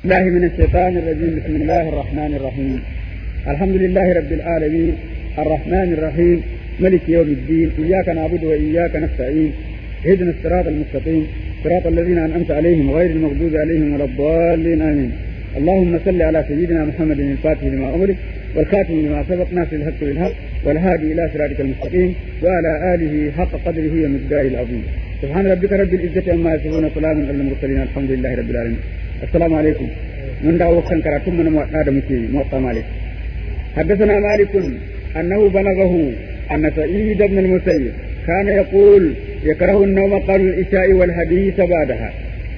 الله من الشيطان الرجيم بسم الله الرحمن الرحيم الحمد لله رب العالمين الرحمن الرحيم ملك يوم الدين إياك نعبد وإياك نستعين اهدنا الصراط المستقيم صراط الذين أنعمت عليهم غير المغضوب عليهم ولا الضالين آمين اللهم صل على سيدنا محمد الفاتح لما أمرك والخاتم لما سبق ناصر الحق بالحق والهادي إلى صراطك المستقيم وعلى آله حق قدره ومقداره العظيم سبحان ربك رب العزة عما يصفون وسلام على المرسلين الحمد لله رب العالمين السلام عليكم من دعوة كان كراتم من موعد مكي موطا مالك حدثنا مالك أنه بلغه أن سعيد بن المسيب كان يقول يكره النوم قبل العشاء والحديث بعدها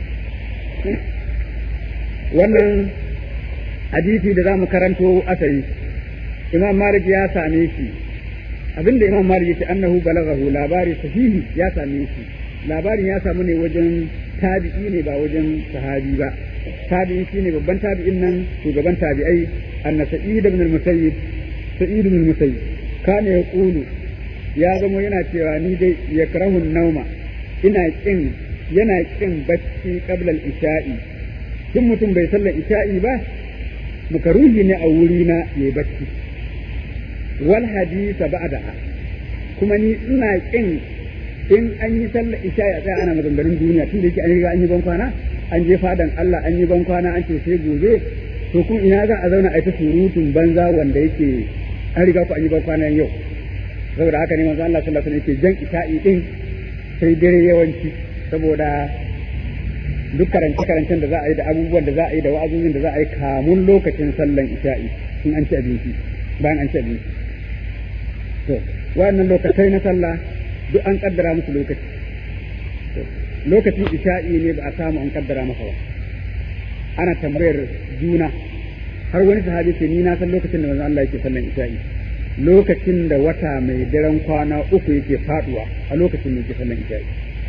wannan hadisi da za mu karanto asali imam malik ya same shi abinda imam malik yace annahu balaghahu labari sahihi ya same shi labarin ya samu ne wajen tabi'i ne ba wajen sahabi ba tabi'i shine babban tabi'in nan shugaban tabi'ai anna sa'id ibn al-musayyib sa'id ibn al-musayyib kana yaqulu ya zama yana cewa ni dai yakrahu nauma ina kin yana kin bacci qabla al-isha'i kin mutum bai sallar isha'i ba makaruhi ne a wuri na yayi bacci wal hadisa ba'daha kuma ni ina kin in an yi sallar isha'i a tsaya ana maganganun duniya tun da yake an riga an yi ban kwana an je fadan Allah an yi ban kwana an ce sai gobe to kuma ina za a zauna a ta surutun banza wanda yake an riga ku an yi ban kwana yau saboda haka ne manzo Allah sallallahu alaihi wasallam yake jan isha'i din sai dare yawanci saboda duk karance karancen da za a yi da abubuwan da za a yi da wa'azozin da za a yi kamun lokacin sallan isha'i in an ci abinci bayan an ci abinci to wannan lokacai na sallah duk an kaddara musu lokaci lokacin isha'i ne ba a samu an kaddara masa ba ana tambayar juna har wani sahabi ce ni na san lokacin da manzon Allah yake sallan isha'i lokacin da wata mai daren kwana uku yake faduwa a lokacin da yake sallan isha'i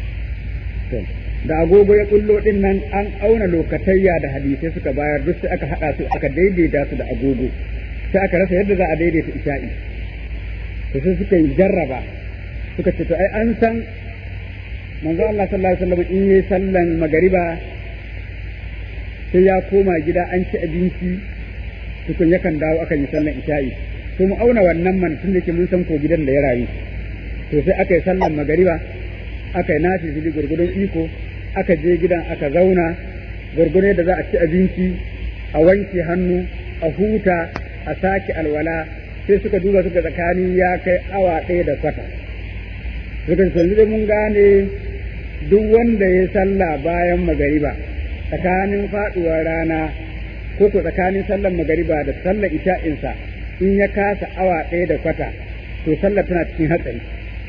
da agogo ya kullo din nan an auna lokatayya da hadisai suka bayar duk sai aka hada su aka daidaita su da agogo sai aka rasa yadda za a daidaita isha'i to sai suka yi jarraba suka ce to ai an san manzo Allah sallallahu alaihi wasallam in yayi sallan magariba sai ya koma gida an ci abinci tukun yakan dawo akan yi sallan isha'i to mu auna wannan man tun da ke mun san ko gidan da ya rayu to sai aka yi sallan magariba aka yi nashi fili gurgudun iko aka je gidan aka zauna gurgune da za a ci abinci a wanke hannu a huta a sake alwala sai suka duba suka tsakani ya kai awa ɗaya da kwata suka ce da mun gane duk wanda ya sallah bayan magariba tsakanin faɗuwar rana ko ko tsakanin sallar magariba da sallar isha'insa in ya kasa awa ɗaya da kwata to sallar tana cikin hatsari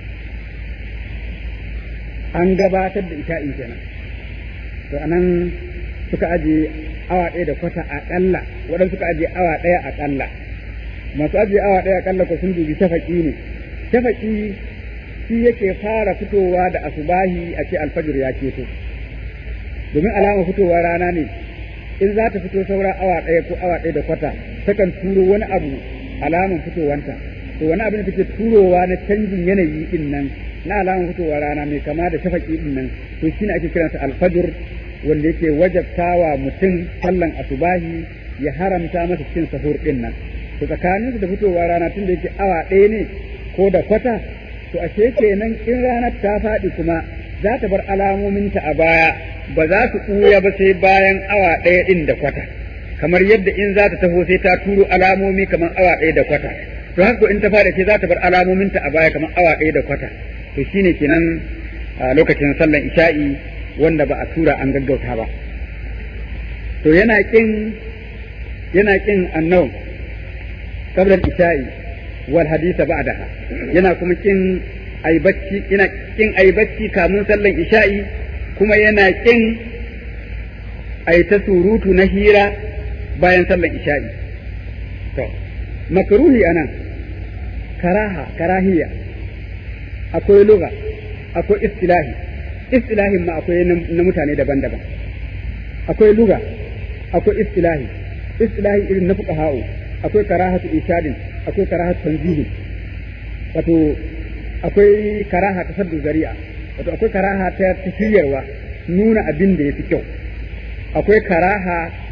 an gabatar da isha'in kenan to anan suka aje awa ɗaya da kwata aƙalla waɗansu suka aje awa ɗaya aƙalla masu aje awa ɗaya aƙalla ko sun dubi shafaƙi ne shafaƙi shi yake fara fitowa da asubahi a ce alfajir ya keto domin alama fitowa rana ne in za ta fito saura awa ɗaya ko awa ɗaya da kwata takan turo wani abu alaman fitowanta to wani abu da take turowa na canjin yanayi din nan na alaman fitowa rana mai kama da shafaki din nan to shine ake kiransa alfajr wanda yake wajabtawa mutum sallan asubahi ya haramta masa cin sahur din nan to tsakaninsu da fitowa rana tun da yake awa ɗaya ne ko da kwata to ashe kenan in ranar ta faɗi kuma za ta bar alamominta a baya ba za su ɓuya ba sai bayan awa ɗaya ɗin da kwata kamar yadda in za ta taho sai ta turo alamomi kamar awa ɗaya da kwata to haka in ta faɗi sai za ta bar alamominta a baya kamar awa ɗaya da kwata to shine kenan a lokacin sallan isha'i wanda ba a tura an gaggauta ba to yana kin yana kin annau qabla al-isha'i wal haditha ba'daha yana kuma kin ai bacci yana kin ai bacci kamun sallan isha'i kuma yana kin ai ta surutu na hira bayan sallan isha'i to makruhi anan karaha karahiya akwai lugha akwai istilahi istilahin ma akwai na mutane daban-daban akwai lugha akwai istilahi istilahi irin na fuqaha'u akwai karahatu ishadin akwai karahatu tanzihin wato akwai karaha ta saddu zari'a wato akwai karaha ta tafiyarwa nuna abin da yafi kyau akwai karaha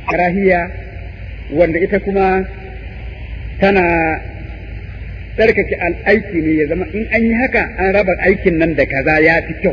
karahiya wanda ita kuma tana tsarkake aiki ne ya zama in an yi haka an raba aikin nan da kaza ya fi kyau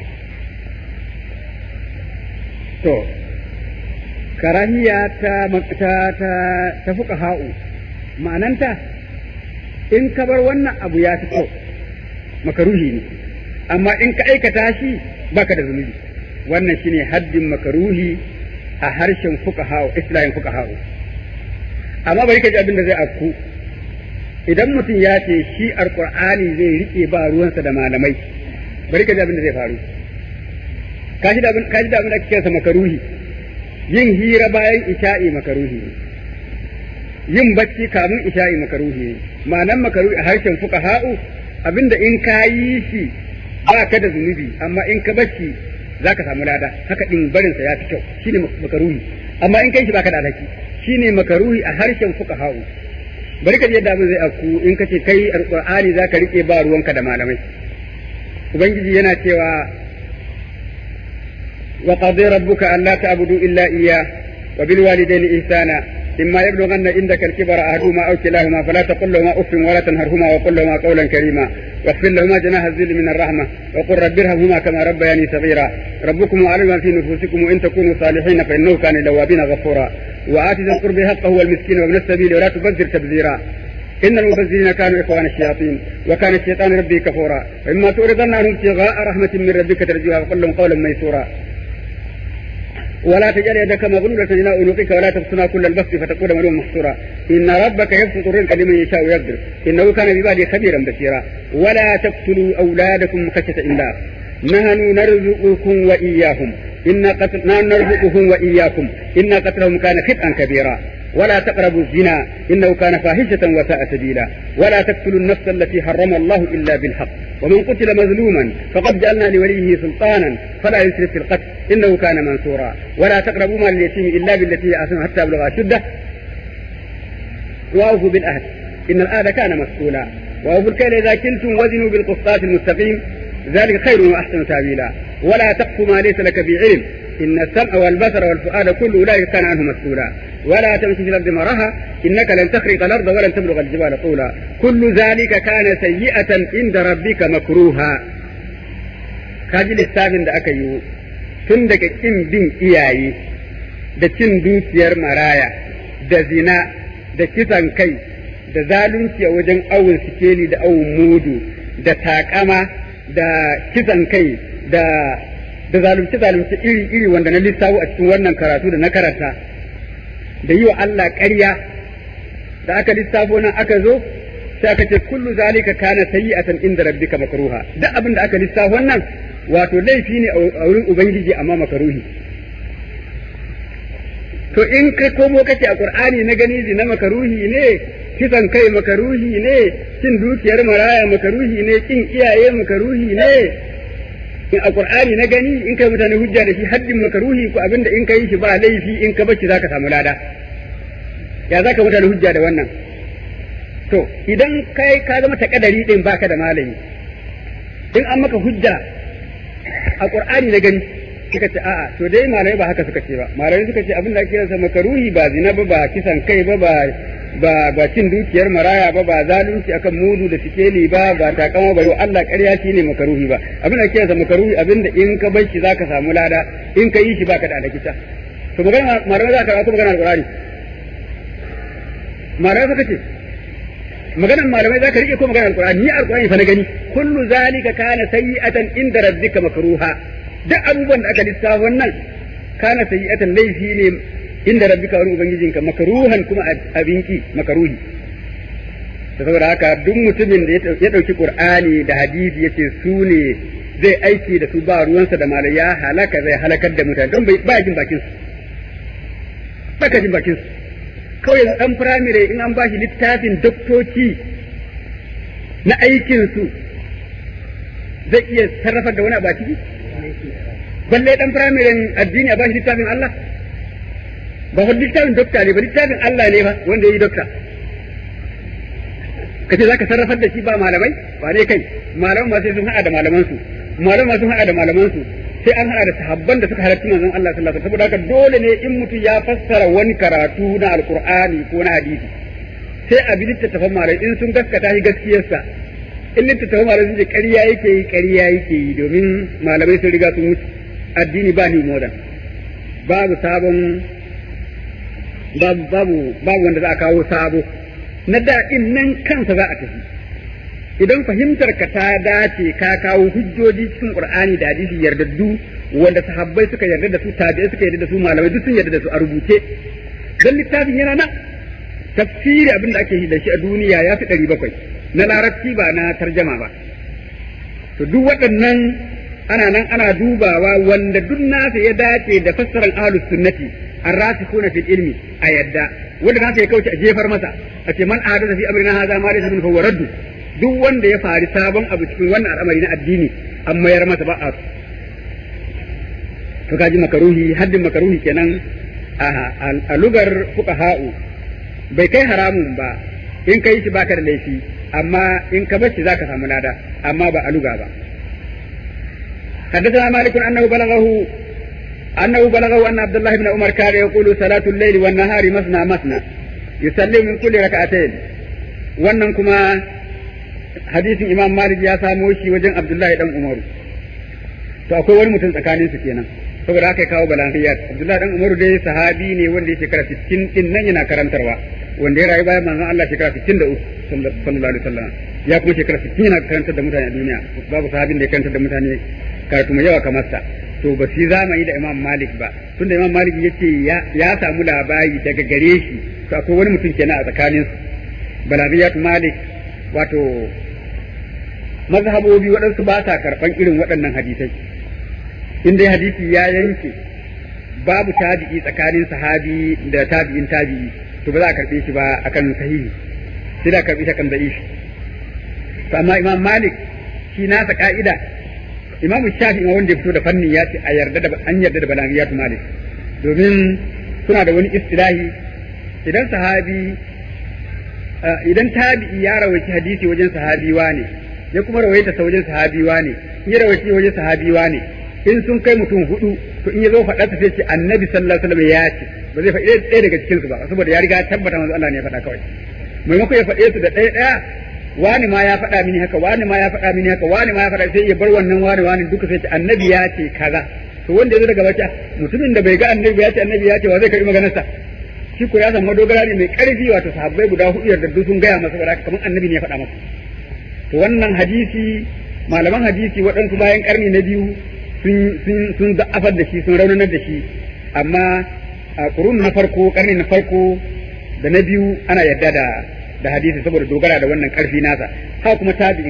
to karahiya ta ta ta ta fuka ha'u ma'ananta in ka bar wannan abu ya fi kyau makaruhi ne amma in ka aikata shi baka da zunubi wannan shine haddin makaruhi a harshen fuka ha'u islamin fuka ha'u amma bari ka ji abin da zai afku idan mutum ya ce shi alqur'ani zai rike ba ruwansa da malamai bari ka ji abin da zai faru ka ji da abin ka ji da abin da kike sa makaruhi yin hira bayan isha'i makaruhi ne yin bacci kamun isha'i makaruhi ne ma'anan makaruhi a harshen fuqaha'u abinda in ka yi shi ba ka da zunubi amma in ka bacci za ka samu lada haka din barinsa ya fi kyau shine makaruhi amma in kai shi baka da alhaki shine makaruhi a harshen fuqaha'u bari ka je da abin zai afku in ka ce kai alqur'ani za ka rike ba ruwanka da malamai ubangiji yana cewa وقضي ربك ألا تعبدوا إلا إياه وبالوالدين إحسانا إما يبلغن عندك الكبر أحدهما أو كلاهما فلا تقل لهما أف ولا تنهرهما وقل لهما قولا كريما واغفر لهما جناح الذل من الرحمة وقل رب ارحمهما كما ربياني صغيرا ربكم أعلم ما في نفوسكم وإن تكونوا صالحين فإنه كان لوابين غفورا وآت ذا القرب حقه والمسكين وابن السبيل ولا تبذر تبذيرا إن المبذرين كانوا إخوان الشياطين وكان الشيطان ربي كفورا وإما تؤرضن عنهم ابتغاء رحمة من ربك ترجوها فقل لهم قولا ميسورا ولا تجعل يدك مغلولة إلى عنقك ولا تبسطها كل البسط فتكون ملوما محصورا إن ربك يبسط الرزق لمن يشاء ويقدر إنه كان بعباده خبيرا بصيرا ولا تقتلوا أولادكم خشية إملاق نحن نرزقكم وإياهم إن قتل نحن نرزقهم وإياكم إن قتلهم كان خطأ كبيرا ولا تقربوا الزنا إنه كان فاحشة وساء سبيلا ولا تقتلوا النفس التي حرم الله إلا بالحق ومن قتل مظلوما فقد جعلنا لوليه سلطانا فلا يسرف في القتل إنه كان منصورا ولا تقربوا مال اليتيم إلا بالتي هي أحسن حتى يبلغ أشده وأوفوا بالعهد إن العهد كان مسؤولا وأوفوا الكيل إذا كلتم وزنوا بالقسطاس المستقيم ذلك خير وأحسن تأويلا ولا تقف ما ليس لك بعلم إن السمع والبصر والفؤاد كل أولئك كان عنه مسؤولا ولا تمشي في الأرض مرها إنك لن تخرق الأرض ولن تبلغ الجبال طولا كل ذلك كان سيئة عند ربك مكروها kaji lissafin da aka yi tun daga kin bin iyaye da cin dukiyar maraya da zina da kisan kai da zalunci a wajen awon sikeli da awon mudu da takama da kisan kai da da zalunci zalunci iri iri wanda na lissafo a cikin wannan karatu da na karanta da yi wa Allah ƙarya da aka lissafo nan aka zo sai aka ce kullu zalika kana sayyi'atan inda rabbika makruha duk abin da aka lissafo nan wato laifi ne a wurin ubangiji amma makaruhi to in ka komo kace a qur'ani na gani zina makaruhi ne kisan kai makaruhi ne cin dukiyar maraya makaruhi ne kin iyaye makaruhi ne in a qur'ani na gani in kai mutane hujja da shi haddin makaruhi ko abinda in kai shi ba laifi in ka bacci zaka samu lada ya zaka mutane hujja da wannan to idan kai ka zama takadari din baka da malami in an maka hujja a qur'ani na gani suka ce a'a to dai malamai ba haka suka ce ba malamai suka ce abin da ake kiransa makaruhi ba zina ba ba kisan kai ba ba ba ba cin dukiyar maraya ba ba zalunci akan mudu da sikeli ba ba takama ba Allah ƙarya shi ne makaruhi ba abin da ake kiransa makaruhi abin da in ka bar shi zaka samu lada in ka yi shi baka da alakita to magana malamai za ka rawaito magana alqur'ani malamai suka ce maganar malamai za ka rike ko maganar alqur'ani ni alqur'ani fa na gani kullu zalika kana sayyi'atan inda rabbika makruha duk abubuwan da aka lissafa wannan kana sayyi'atan laifi ne inda rabbika wani ubangijinka makaruhan kuma abinki makaruhi da saboda haka duk mutumin da ya ɗauki qur'ani da hadisi yace su ne zai aiki da su ba ruwansa da malai ya halaka zai halakar da mutane don ba jin bakin su baka jin bakin su kawai dan firamare in an bashi littafin doktoci na aikin su zai iya sarrafa da wani a baki balle dan firamiren addini a bashi littafin Allah ba fa littafin dokta ne ba littafin Allah ne fa wanda yi dokta kace zaka sarrafar da shi ba malamai ba ne kai malaman ma sai sun haɗa da malaman su malaman sun haɗa da malaman su sai an hada da sahabban da suka halarci manzon Allah sallallahu alaihi wasallam saboda haka dole ne in mutum ya fassara wani karatu na alqur'ani ko na hadisi sai a bi littattafan malai in sun gaskata shi gaskiyarsa in littattafan malai sun ce ƙarya yake yi ƙarya yake yi domin malamai sun riga sun wuce addini ba ni modan babu sabon babu babu babu wanda za a kawo sabo na daɗin nan kansa za a tafi idan fahimtar ka ta dace ka kawo hujjoji cikin qur'ani da hadisi yardaddu wanda sahabbai suka yarda da su tabi'ai suka yarda da su malamai duk sun yarda da su a rubuce dan littafin yana nan tafsiri abin da ake yi da shi a duniya ya fi ɗari bakwai na larabci ba na tarjama ba to duk waɗannan ana nan ana dubawa wanda duk nasa ya dace da fassarar ahlus sunnati arrasikuna fil ilmi a yadda wanda nasa ya kauce a jefar masa a ce man ahdatha fi amrina hadha ma laysa min fa raddu duk wanda ya fari sabon abu cikin wannan al'amari na addini an mayar masa ba a to kaji makaruhi haddin makaruhi kenan a lugar fuqaha'u bai kai haramun ba in kai shi baka da laifi amma in ka bar shi zaka samu lada amma ba a luga ba حدثنا مالك انه بلغه انه بلغه ان عبد الله بن عمر كان يقول صلاه الليل والنهار مثنى مثنى يسلم من كل ركعتين wannan kuma hadisin imam malik ya samo shi wajen abdullahi dan umaru to akwai wani mutum tsakanin su kenan saboda haka ya kawo balahiyat abdullahi dan umaru dai sahabi ne wanda ya shekara 60 din nan yana karantarwa wanda ya rayu bayan manzon Allah shekara 63 sallallahu alaihi wasallam ya kuma shekara 60 yana karantar da mutane a duniya babu sahabin da ya karantar da mutane karatu mai yawa kamar sa to ba su zamani da imam malik ba tunda imam malik yace ya samu labari daga gare shi to akwai wani mutum kenan a tsakanin su balagiyat malik wato mazhabobi waɗansu ba sa karɓan irin waɗannan hadisai in dai hadisi ya yanke babu tabi'i tsakanin sahabi da tabi'in tabi'i to ba za a karɓe shi ba akan sahihi sai da karɓi shi kan da'i to amma imam malik shi nasa ka'ida imam shafi ma wanda ya fito da fannin ya ce a yarda da an yarda da balagiyat malik domin suna da wani istilahi idan sahabi idan tabi'i ya rawaci hadisi wajen sahabiwa ne ya kuma rawaita ta wajen sahabiwa ne in ya rawaci wajen sahabiwa ne in sun kai mutum hudu to in ya zo faɗa ta sai ce annabi sallallahu alaihi wasallam ya ce ba zai faɗi ɗaya daga cikin su ba saboda ya riga tabbata manzo Allah ne ya faɗa kawai maimakon ya faɗe su da ɗaya ɗaya wani ma ya faɗa mini haka wani ma ya faɗa mini haka wani ma ya faɗa sai ya bar wannan wani wani duka sai ce annabi ya ce kaza to wanda ya zo daga baki mutumin da bai ga annabi ya ce annabi ya ce wa zai karɓi maganarsa shi ko ya samu dogara ne mai ƙarfi wato sahabbai guda hudu yarda sun gaya masa saboda kamar annabi ne ya faɗa masa to wannan hadisi malaman hadisi waɗansu bayan ƙarni na biyu sun sun sun da'afar da shi sun raunanar da shi amma a kurun na farko ƙarni na farko da na biyu ana yarda da da hadisi saboda dogara da wannan ƙarfi nasa ha kuma tabi'in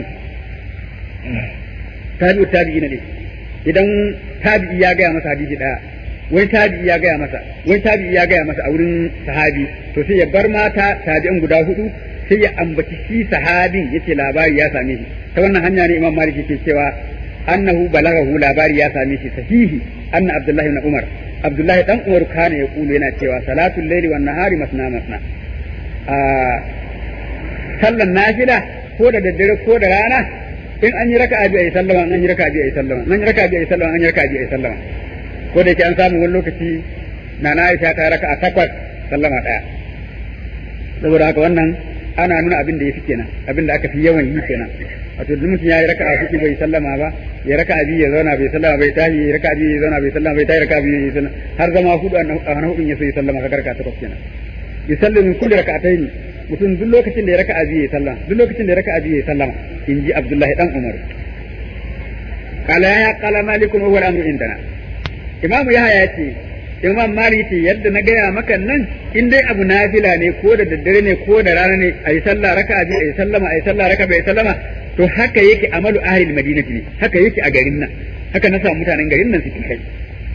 tabi'u tabi'i ne idan tabi'i ya gaya masa hadisi ɗaya wai tabi'i ya gaya masa wai tabi'i ya gaya masa a wurin sahabi to sai ya bar mata tabi'an guda hudu sai ya ambaci shi sahabin yace labari ya same shi ta wannan hanya ne imam malik yake cewa annahu balaghahu labari ya same shi sahihi anna abdullahi ibn umar abdullahi dan umar kana ya kulu yana cewa salatul laili wan nahari masna masna a sallan nafila ko da daddare ko da rana in an yi raka'a biyu ayi sallama an yi raka'a biyu ayi sallama an yi raka'a biyu ayi sallama an yi raka'a biyu ayi sallama ko da yake an samu wani lokaci na na Aisha ta raka'a takwas sallama daya saboda haka wannan ana nuna abin da ya fi kenan abin da aka fi yawan yi kenan wato duk mutum ya yi raka'a hudu bai sallama ba ya raka'a biyu ya zauna bai sallama bai tashi ya raka'a biyu ya zauna bai sallama bai tashi raka'a biyu ya sallama har zama hudu a na hudun ya so ya sallama ka raka'a takwas kenan yusalli min kulli raka'atayn mutum duk lokacin da ya raka'a biyu ya sallama duk lokacin da ya raka'a biyu ya sallama in ji Abdullahi dan Umar kala ya kala malikun wa al-amru indana imamu yahaya ya ce imam malik ce yadda na gaya maka nan in dai abu nafila ne ko da daddare ne ko da rana ne ayi sallah raka'a biyu ayi sallama ayi sallah raka'a bai sallama to haka yake amalu ahlil madinati ne haka yake a garin nan haka na samu mutanen garin nan suke kai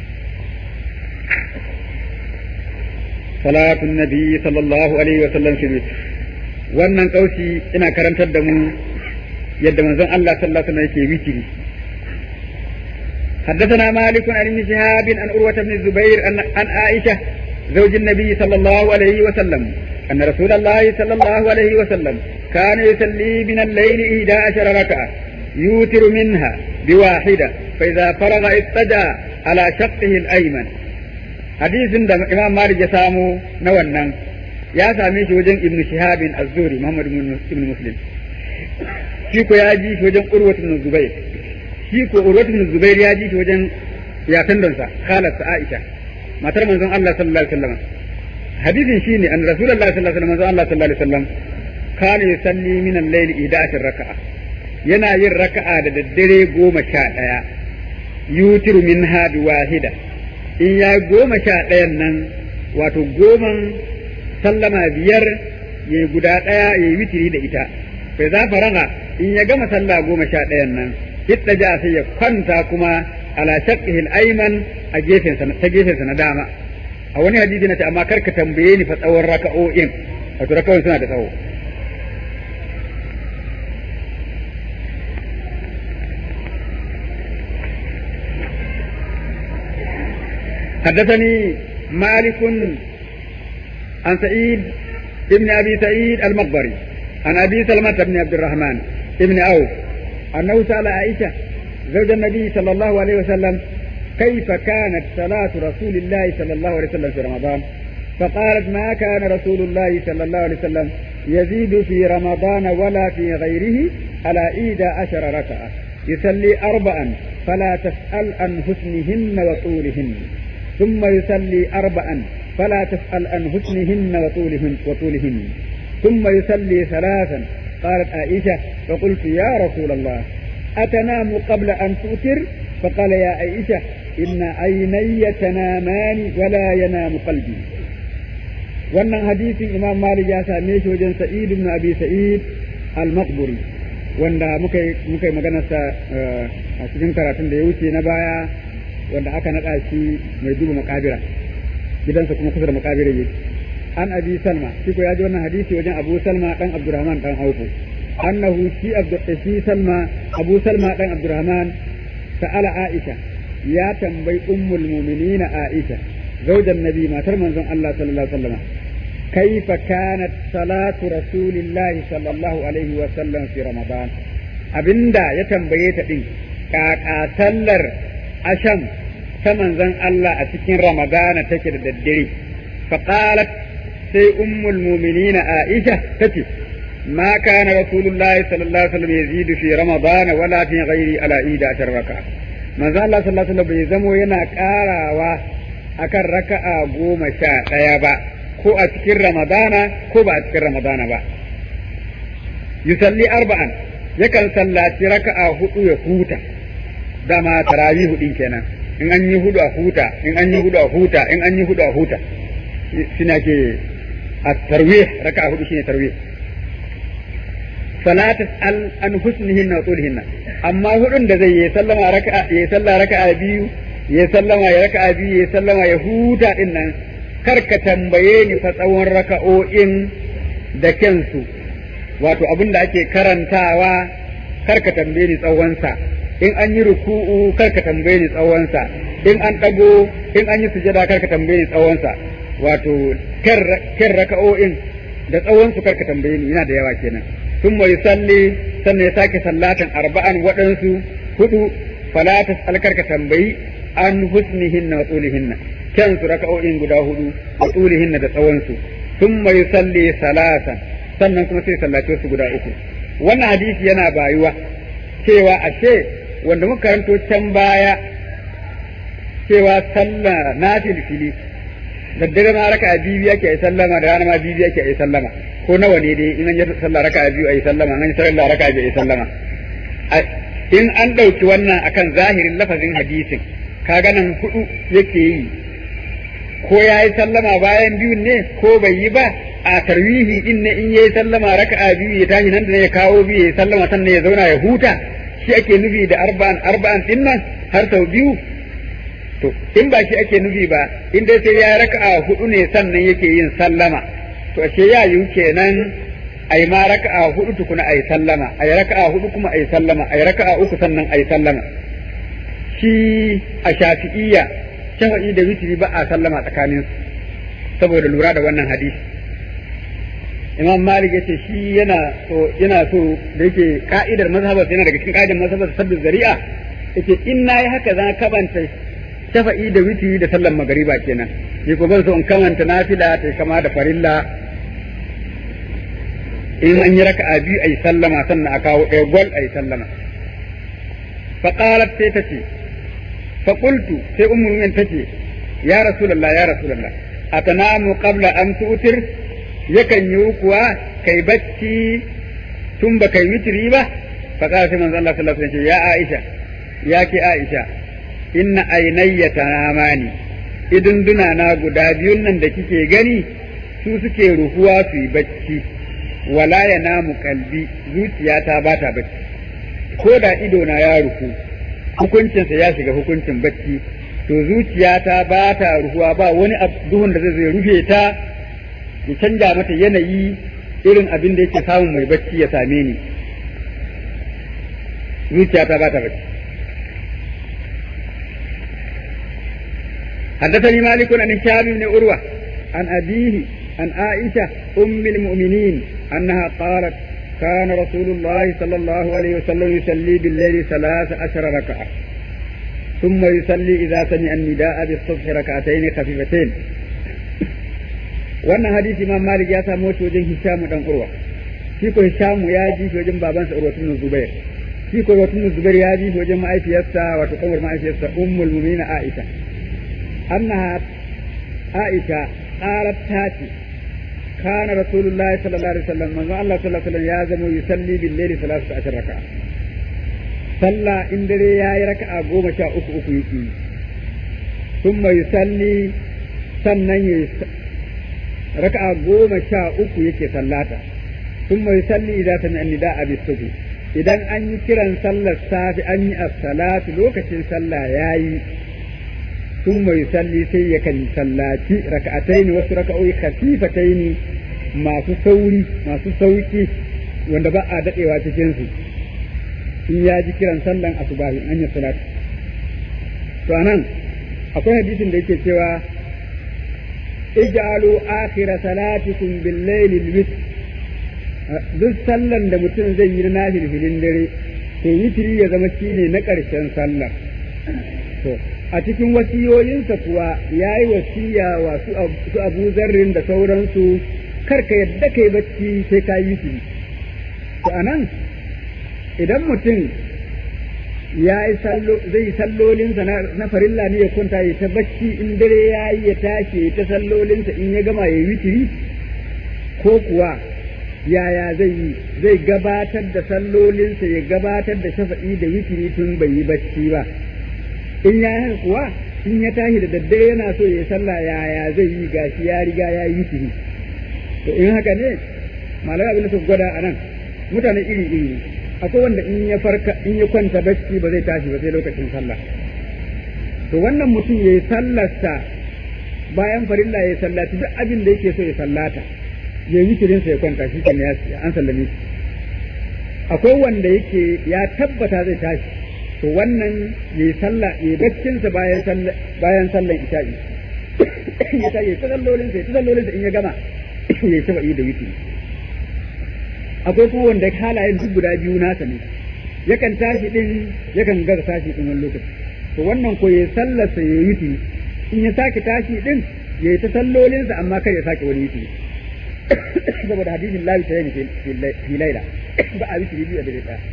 salatu nabi sallallahu alaihi wa sallam shi wannan kauci ina karantar da mu yadda manzon Allah sallallahu alaihi wa sallam yake witiri حدثنا مالك عن ابن شهاب عن عروة بن الزبير أن عن عائشة زوج النبي صلى الله عليه وسلم أن رسول الله صلى الله عليه وسلم كان يصلي من الليل إحدى عشر ركعة يوتر منها بواحدة فإذا فرغ اضطجع على شقه الأيمن حديث da Imam Malik ya samu na wannan ya same shi wajen Ibn Shihab az-Zuri Muhammad ibn Muslim shi ko ya ji shi wajen Urwa ibn Zubair shi ko Urwa ibn Zubair ya ji shi wajen yafin donsa khalat Aisha matar manzon Allah sallallahu alaihi wasallam hadisin shine an Rasulullah sallallahu alaihi wasallam manzon Allah sallallahu alaihi wasallam kana yusalli min al-layli 11 raka'a yana yin raka'a da daddare goma sha ɗaya yutiru min hadu wahida in ya goma sha ɗayan nan wato goman sallama biyar ya yi guda ɗaya ya yi witiri da ita bai za faraga in ya gama sallah goma sha ɗayan nan hitta ja sai ya kwanta kuma ala shaqqihil ayman a gefensa ta gefensa na dama a wani hadisi na ce amma kar ka tambaye ni fa tsawon raka'o'in wato raka'o'in suna da tsawo حدثني مالك عن سعيد ابن ابي سعيد المقبري عن ابي سلمة بن عبد الرحمن ابن عوف انه سال عائشه زوج النبي صلى الله عليه وسلم كيف كانت صلاة رسول الله صلى الله عليه وسلم في رمضان فقالت ما كان رسول الله صلى الله عليه وسلم يزيد في رمضان ولا في غيره على إيد عشر ركعة يصلي أربعا فلا تسأل عن حسنهن وطولهن ثم يصلي أربعا فلا تسأل عن حسنهن وطولهن وطولهن ثم يصلي ثلاثا قالت عائشة فقلت يا رسول الله أتنام قبل أن توتر فقال يا عائشة إن عيني تنامان ولا ينام قلبي wannan hadisin imam malik ya same shi wajen sa'id ibn abi sa'id al-maqburi wanda muka muka yi maganarsa a cikin karatun da ya wuce na baya wanda aka naɗa shi mai duba makabira gidansa kuma kusa da makabira yake an abi salma shi ko ya ji wannan hadisi wajen abu salma dan abdurrahman dan auku annahu shi shi salma abu salma dan abdurrahman sa'ala aisha ya tambayi ummul mu'minina aisha zaujan nabi matar manzon Allah sallallahu alaihi wasallam كيف كانت صلاة رسول الله صلى الله عليه وسلم في رمضان abinda ya tambaye ta din kaka sallar asham ta manzon Allah a cikin Ramadana take da daddare faqalat sai ummul mu'minin Aisha tace ma kana rasulullah sallallahu alaihi wasallam yazidu fi Ramadan wala fi ghairi ala ida raka manzon Allah sallallahu alaihi wasallam bai zamo yana karawa akan raka'a goma sha ɗaya ba ko a cikin ramadana ko ba a cikin ramadana ba yusalli arba'an yakan sallaci raka'a hudu ya huta dama tarawih hudin kenan in an yi hudu a huta in an yi hudu a huta in an yi hudu a huta shine ke at-tarwih raka'a hudu shine tarwih fala tas'al an husnihinna wa tulihinna amma hudun da zai yi sallama raka'a ya salla raka'a biyu ya sallama ya raka'a biyu ya sallama ya huta din nan kar ka tambaye ni fa tsawon raka'o'in da kensu wato abin da ake karantawa kar ka tambaye ni tsawonsa in an yi ruku'u kar ka tambaye ni tsawonsa in an ɗago in an yi sujada kar ka tambaye ni tsawonsa wato ken raka'o'in da tsawonsu kar ka tambaye ni yana da yawa kenan sun mai salli sannan ya sake sallatan arba'an waɗansu hudu falatas alkar ka tambayi an husnihinna wa tsulihinna kyansu raka'o'in guda hudu wa tsulihinna da tsawonsu sun mai salli salatan sannan kuma sai sallace su guda uku wannan hadisi yana bayuwa cewa ashe wanda muka karanto can baya cewa sallah na filfili da dare ma raka biyu yake yi sallama da rana ma biyu yake yi sallama ko nawa ne dai in an yi sallah raka biyu ayi sallama an yi sallah raka biyu ayi sallama in an ɗauki wannan akan zahirin lafazin hadisin kaga nan hudu yake yi ko ya yi sallama bayan biyun ne ko bai yi ba a tarwihi din ne in yayi sallama raka'a biyu ya tashi nan da ya kawo biyu ya sallama sannan ya zauna ya huta shi ake nufi da arba'an arba'an din nan har sau biyu to in ba shi ake nufi ba in dai sai ya raka'a hudu ne sannan yake yin sallama to ashe ya yi kenan ai ma raka'a hudu tukuna ai sallama ai raka'a hudu kuma ai sallama ai raka'a uku sannan ai sallama shi a shafi'iyya shafa'i da witiri ba a sallama tsakanin saboda lura da wannan hadisi imam malik yace shi yana so yana so da yake ka'idar mazhabar yana daga cikin ka'idar mazhabar sabbin zari'a yace in nayi haka za kabanta shafa'i da witiri da sallan magariba kenan ni ko ban so in kamanta nafila ta kama da farilla in an yi raka'a biyu ayi sallama sannan a kawo ɗaya gwal ayi sallama fa qalat sai tace fa qultu sai ummu min tace ya rasulullah ya rasulullah atanamu qabla an tutir yakan yi kuwa kai bacci tun ba kai witiri ba fa qala sai manzo Allah sallallahu alaihi wasallam ya Aisha ya ke Aisha inna ainayya tanamani idun duna na guda biyun nan da kike gani su suke ruhuwa su yi bacci wala ya namu kalbi zuciyata ba ta bacci ko da ido na ya rufu hukuncinsa ya shiga hukuncin bacci to zuciyata ba ta ruhuwa ba wani duhun da zai rufe ta ya canja mata yanayi irin abin da yake samun mai bacci ya same ni zuciyata ba ta bacci حدثني مالك عن هشام بن عروة عن أبيه عن عائشة أم المؤمنين أنها قالت كان رسول الله صلى الله عليه وسلم يصلي بالليل ثلاث عشر ركعة ثم يصلي إذا سمع النداء بالصبح ركعتين خفيفتين wannan hadisi imam malik ya samo shi wajen hishamu dan urwa shi ko hishamu ya ji shi wajen babansa urwa ibn zubair shi ko urwa ibn zubair ya ji shi wajen ma'aifiyarsa wato kamar ma'aifiyarsa ummul mu'minin aisha أنها عائشة قالت تاتي كان رسول الله صلى الله عليه وسلم من الله صلى الله عليه وسلم يازم يصلي بالليل ثلاثة عشر ركعة صلى إن دري يا ركعة قوم شاء أكو أكو يكي ثم يصلي سنن ركعة قوم شاء أكو يكي صلاتا ثم يصلي إذا سمع النداء بالصبح idan an yi kiran sallar safi an yi as-salatu lokacin sallah yayi ثم يصلي سي يكن صلاتي ركعتين wasu raka'o'i khafifataini masu sauri masu sauki wanda ba a dadewa cikin su in ya ji kiran sallan asubahi an yi salatu to anan akwai hadisin da yake cewa ij'alu akhira salatikum bil layli al-witr duk sallan da mutum zai yi na filfilin dare to witri ya zama shine na ƙarshen sallar to a cikin wasiyoyinsa kuwa ya yi wasiya wa su abu zarrin da sauransu karka yadda kai bacci sai ka yi su to anan idan mutum ya yi zai yi sallolinsa na farilla ne ya kwanta ya ta bacci in dare ya yi ya tashi ya ta sallolinsa in ya gama ya yi witiri ko kuwa yaya zai yi zai gabatar da sallolinsa ya gabatar da shafa'i da witiri tun bai yi bacci ba in ya yi kuwa in ya tashi da daddare yana so ya sallah yaya zai yi gashi ya riga ya yi witiri to in haka ne malamai abin da su gwada a nan mutane iri iri akwai wanda in ya farka in ya kwanta bacci ba zai tashi ba sai lokacin sallah to wannan mutum ya yi sallarsa bayan farilla ya sallaci duk abin da yake so ya sallata ya yi kirinsa ya kwanta shi kan ya an sallame shi akwai wanda yake ya tabbata zai tashi to wannan ya yi sallah ya yi baccinsa bayan sallah bayan sallan isha'i ya ta yi tsallolinsa ya tsallolinsa in ya gama ya yi shafa'i da witiri akwai kuma wanda halayen duk guda biyu nasa ne yakan tashi din yakan gaza tashi din wani lokaci to wannan ko ya sallarsa ya yi in ya sake tashi din ya yi ta sallolinsa amma kar ya sake wani yi saboda hadisin lawi ta yi fi laila ba a witiri biyu a dare ɗaya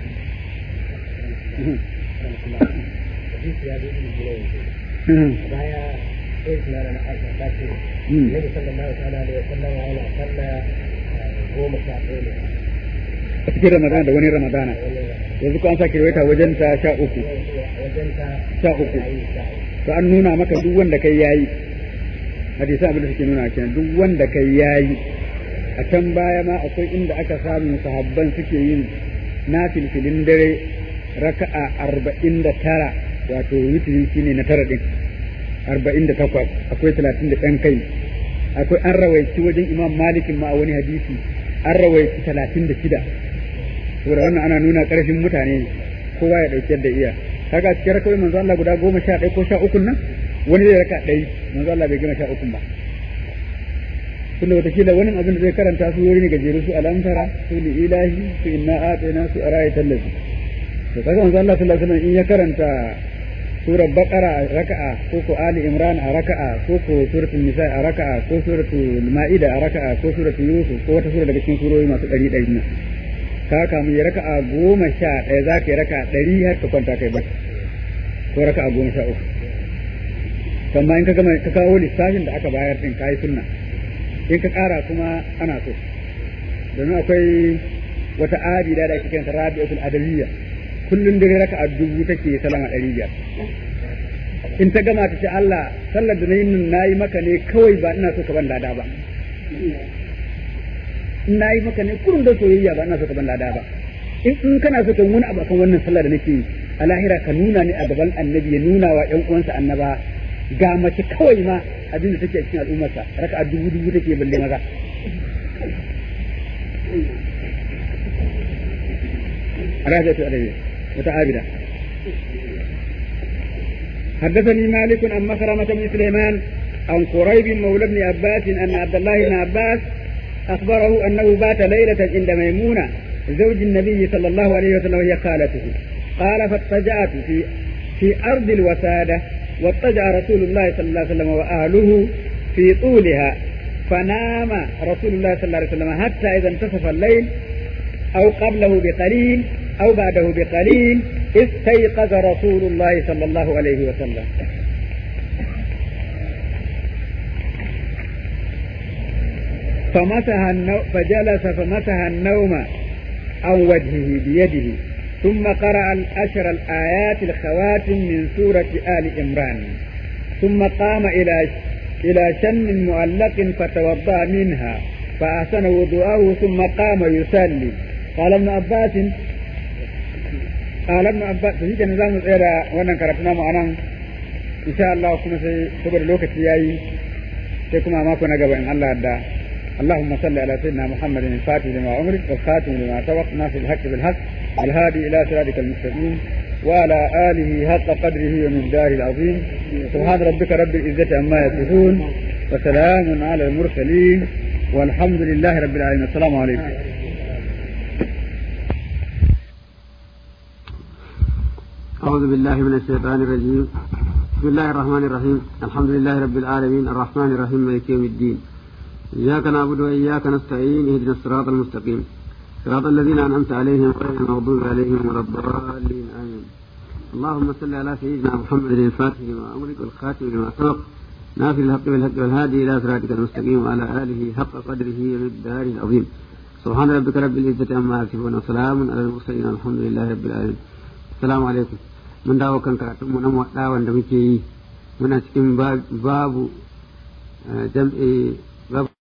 baya sai suna na aisha ta ce nabi sallallahu alaihi wa sallam yana sallah goma sha ɗaya ne a cikin ramadana da wani ramadana yanzu ko an sake rawaita wajen ta sha uku wajen ta sha uku to an nuna maka duk wanda kai yayi hadisan abin da suke nuna kenan duk wanda kai yayi a can baya ma akwai inda aka samu sahabban suke yin na filfilin dare raka'a arba'in da tara wato witiri shine na tara din arba'in da takwas akwai talatin da ɗan kai akwai an rawaici wajen imam malikin ma a wani hadisi an rawaici talatin da shida saboda wannan ana nuna ƙarfin mutane kowa ya ɗauki yadda iya kaga cikin rakawai manzo Allah guda goma sha ɗaya ko sha ukun nan wani zai raka ɗari manzo Allah bai gama sha ukun ba tunda watakila wani abin da zai karanta su wuri ne gajeru su alamtara su li ilahi su inna atina su araya tallafi to kaga manzo Allah sallallahu alaihi wasallam in ya karanta surar baqara a raka'a ko ko ali imran a raka'a ko ko suratul nisa a raka'a ko suratul maida a raka'a ko suratul yusuf ko wata sura daga cikin surori masu ɗari ɗari nan ka kamu ya raka'a goma sha ɗaya za ka yi raka'a ɗari har ka kwanta kai bacci ko raka'a goma sha uku amma in ka gama ka kawo lissafin da aka bayar din kayi sunna in ka ƙara kuma ana so domin akwai wata abida da ake kiranta rabi'atul adawiyya kullun dare raka'a dubu take salama ɗari biyar in ta gama ta ce Allah sallar da na yi na yi maka ne kawai ba ina so ka ban lada ba in na yi maka ne kurun da soyayya ba ina so ka ban lada ba in in kana so ka wani abu akan wannan sallar da nake yi a lahira ka nuna ni a gaban annabi ya nuna wa ƴan uwansa annaba ga mace kawai ma abin da take cikin al'ummarsa raka'a dubu dubu take balle maza راجعت عليه متعابدة حدثني مالك عن مخرمة بن سليمان عن قريب مولى ابن عباس أن عبد الله بن عباس أخبره أنه بات ليلة عند ميمونة زوج النبي صلى الله عليه وسلم وهي خالته قال فاضطجعت في في أرض الوسادة واضطجع رسول الله صلى الله عليه وسلم وأهله في طولها فنام رسول الله صلى الله عليه وسلم حتى إذا انتصف الليل أو قبله بقليل أو بعده بقليل استيقظ رسول الله صلى الله عليه وسلم فمسح النو... فجلس فمسح النوم عن وجهه بيده ثم قرأ الأشر الآيات الخواتم من سورة آل عمران ثم قام إلى إلى شن معلق فتوضأ منها فأحسن وضوءه ثم قام يصلي قال ابن عباس قال ابن عباس shi kenan zamu tsaya da wannan karatu namu anan insha Allah kuma sai saboda lokaci yayi sai kuma mako na gaba in Allah yarda اللهم صل على سيدنا محمد الفاتح لما أمرك والخاتم لما سبق ناصر الحق بالحق الهادي إلى صراطك المستقيم وعلى آله حق قدره ومقداره العظيم سبحان ربك رب العزة عما يصفون وسلام على المرسلين والحمد لله رب العالمين السلام عليكم أعوذ بالله من الشيطان الرجيم بسم الله الرحمن الرحيم الحمد لله رب العالمين الرحمن الرحيم مالك يوم الدين إياك نعبد وإياك نستعين اهدنا الصراط المستقيم صراط الذين أنعمت عليهم غير المغضوب عليهم ولا الضالين آمين اللهم صل على سيدنا محمد الفاتح لما أمرك والخاتم لما سبق ناصر الحق بالحق والهادي إلى صراطك المستقيم وعلى آله حق قدره ومقداره العظيم سبحان ربك رب العزة عما يصفون وسلام على المرسلين والحمد لله رب العالمين السلام عليكم mun dawo kan karatunmu na waɗa wanda muke yi muna cikin babu jam'i